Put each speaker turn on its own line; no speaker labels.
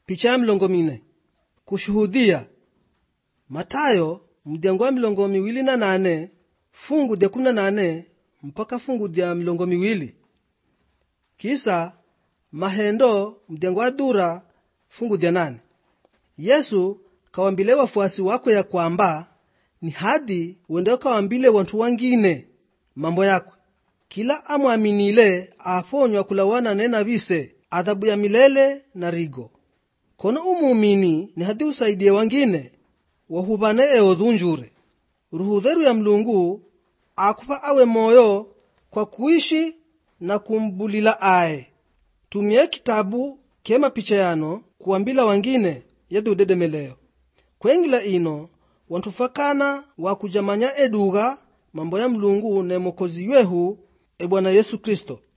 picha ya milongo mine kushuhudia matayo mdyango wa milongo miwili na nane fungu dya kumi na nane mpaka fungu dya milongo miwili kisa mahendo mdyango wa dura fungu dya nane yesu kawambile wafuasi wakwe ya kwamba ni hadi wende kawambile wantu wangine mambo yakwe kila amwaminile aponywa kulawana nena vise adhabu ya milele na rigo kono umumini ni hadi usaidie wangine wahuvane eodhunjure ruhudheru ya mlungu akupa awe moyo kwa kuishi na kumbulila aye tumie kitabu kema picha yano kuwambila wangine yedhi udedemeleo kwengila ino wantufakana wakujamanya edugha mambo ya mlungu ne mokozi wehu e bwana yesu kristo